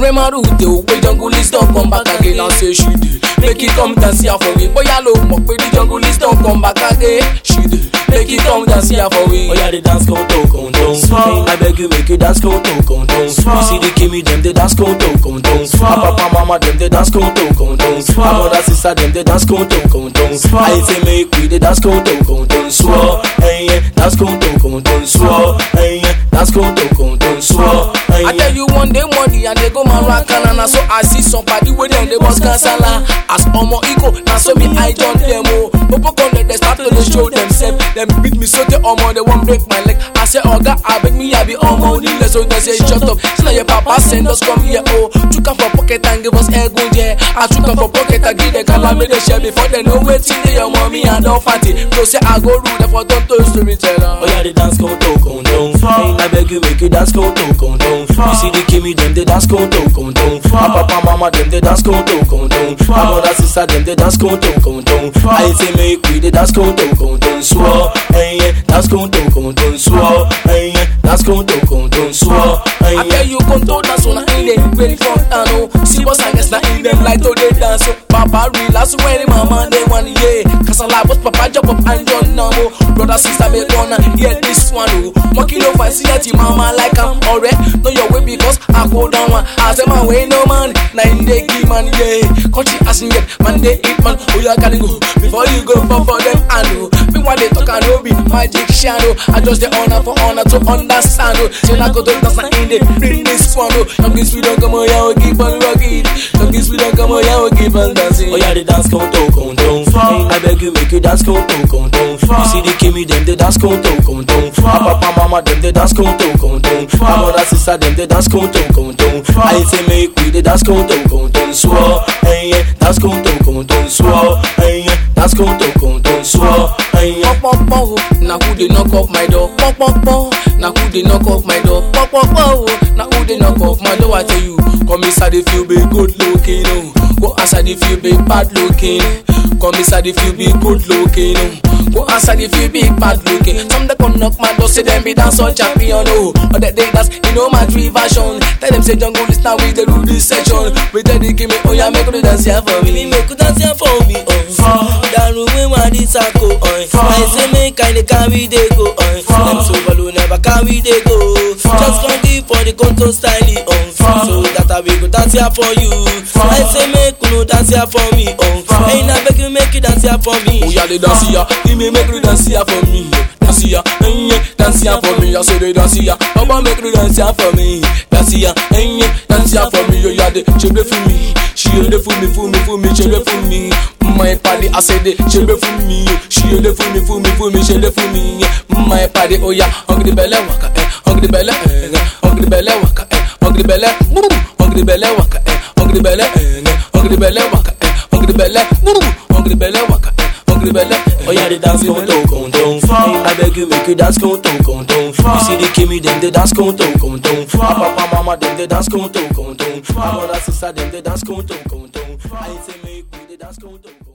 wey my root dey o wey jungle list don come back again and say she dey make e come dance here for me bóyá ló mọ̀ pé the jungle list don come back again she dey make e come dance here for me. Oya dey dance konto konto. I beg you make you dance konto konto. You see the Kimi dem dey dance konto konto. My papa mama dem dey dance konto konto. My mother sister dem dey dance konto konto. I say make we dey dance konto konto. Swore, hey yeah, dance konto konto. Swore, hey yeah, dance konto konto. Swore, hey I yeah. tell you one day money and they go Maracana na so I see somebody wey dem dey boss kasala as omo ego na so me I join dem o popo come dem dey start to dey show themselves dem beat me so tey omo dey wan break my leg I say oga abeg me I be omo onílẹ̀ so dem say shut up say na your papa send us come here o chook am for pocket and give us egunjẹ I chook am for pocket and give dem calamity share before dem know wetin dey your mommy and don party to say I go rule dem for don to storyteller. Oya dey dance konto konto. I beg you make you dance konto konto. You see the Kimi dem dey dance konto konto. My papa mama dem dey dance konto konto. My mother sister dem dey dance konto konto. I say make we dey dance konto konto. Swore, hey yeah, dance konto konto. Swore, hey yeah, dance konto konto. Swore, hey I yeah. tell you come to dance on in the very front and oh See boss and guess na in them like to dey dance oh Papa relax when the mama they want yeah Cause I like boss papa jump up and join now oh Brother sister make gonna hear this one oh Monkey no fight see your mama like I'm alright Know your way because I go down one I say my way no man Na in the give man yeah Country as in yet man they eat man Oh you gotta go before you go for for them I know Me what they talk I know be magic shadow I just the honor for honor to understand oh Say na go to dance na in the bring this one oh Young kids we don't come on yeah we keep on rocking Young kids we don't come on yeah we keep on dancing Oya dey dance konto konto. I beg you make you dance konto konto. You see the Kimi dem dey dance konto konto. My papa mama dem dey dance konto konto. My mother sister dem dey dance konto konto. I say make we dey dance konto konto. Swore, hey yeah, dance konto konto. Swore, hey yeah, dance konto konto. Swore, hey yeah. Pọpọpọ o, na who dey knock off my door? Pọpọpọ, na who dey knock off my door? Pọpọpọ o, na who dey knock off my door? I tell you, come inside if you be good looking o. Go outside if you be bad looking. Come inside if you be good looking o. Go outside if you be bad looking. Some dey come knock my door say dem be dance on champion o. Or that they dance, you know my three version. Tell them say jungle is now we dey do this section. We tell the give me, oh yeah, make you dance here for me. Me make you dance here for me, oh. Daru we want thisako, oh. I say make I dey carry dey go, oh. Them so balloon never carry dey go. Just come give for the conto style, oh. So that I will go dance here for you. I say make you no dance here for me, oh. Hey, now beg you make you dance here for me. Oh yeah, they dance here. Give me make you dance here for me. Dance here, eh, yeah, dance here for me. I say they dance here. Papa make you dance here for me. Dance here, eh, yeah, dance here for me. Oh yeah, they shebe for me. She dey for me, for me, for me, shebe for me. My party, I say they shebe for me. She dey for me, for me, for me, shebe for me. My party, oh yeah, hungry belly waka, eh, hungry belly, eh, eh, hungry belly waka, eh, hungry belly, woo, hungry belly waka, eh, hungry belly, eh, eh, hungry belly waka, eh, hungry belly, woo, hungry belly waka, eh, hungry belly. eh, Oya dey dance konto konto. I beg you make you dance konto konto. You see the Kimi dem dey dance konto konto. My papa mama dem dey dance konto konto. My mother sister dem dey dance konto konto. I say make we dey dance konto konto.